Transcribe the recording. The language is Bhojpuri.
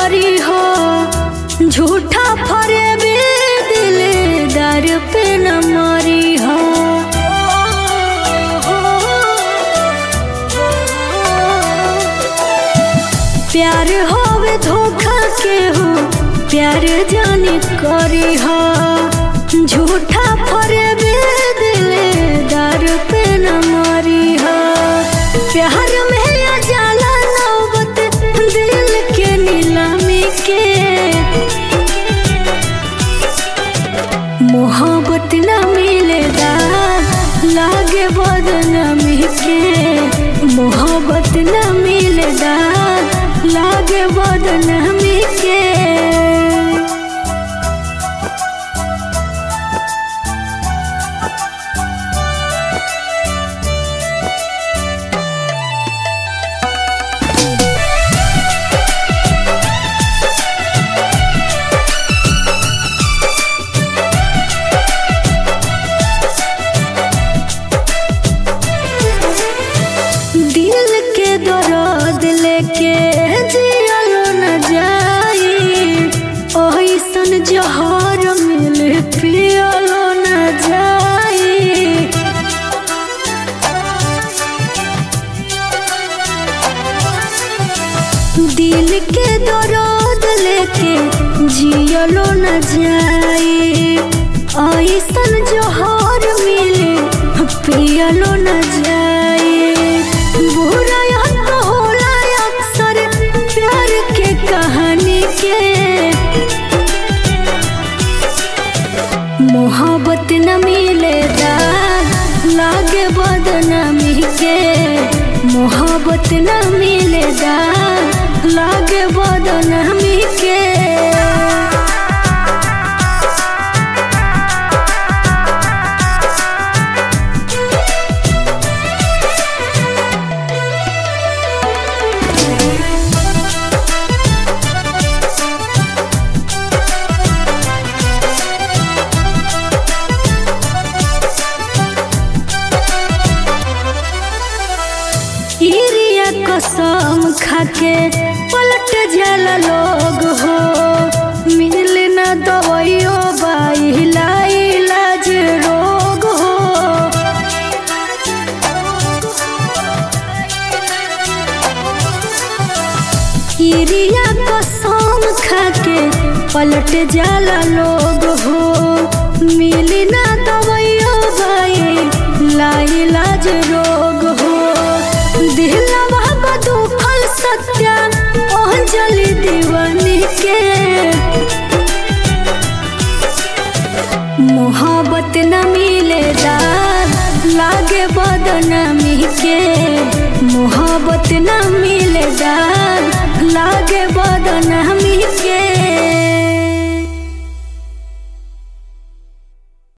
करी हो झूठा फरे भी दिलदार पे न मरी हो प्यार होवे धोखा के हो प्यार जाने करी हो झूठा फरे भी दिलदार पे न मरी हो प्यार में आ जाला नौबत दिल के नीलामी के मोहब्बत न मिलेगा लागे बदनामी के मोहब्बत न मिलेगा लागे बदनामी के दिल के दर्द लेके जियलो न जाई ओइसन जहर मिल पियलो न जाई दिल के दर्द लेके जियलो न जाई ओइसन जहर मिले पियलो न जाई बुरा याद होला अक्सर प्यार के कहानी के मोहब्बत न मिलेगा लागे बदनामी के मोहब्बत न मिलेगा लागे बदनामी के इरिया कसम खाके पलट जाला लोग हो मिल न दवाइयो बाइला इलाज रोग हो इरिया कसम खाके पलट जाला लोग हो मिल न दवाइयो बाइला इलाज रोग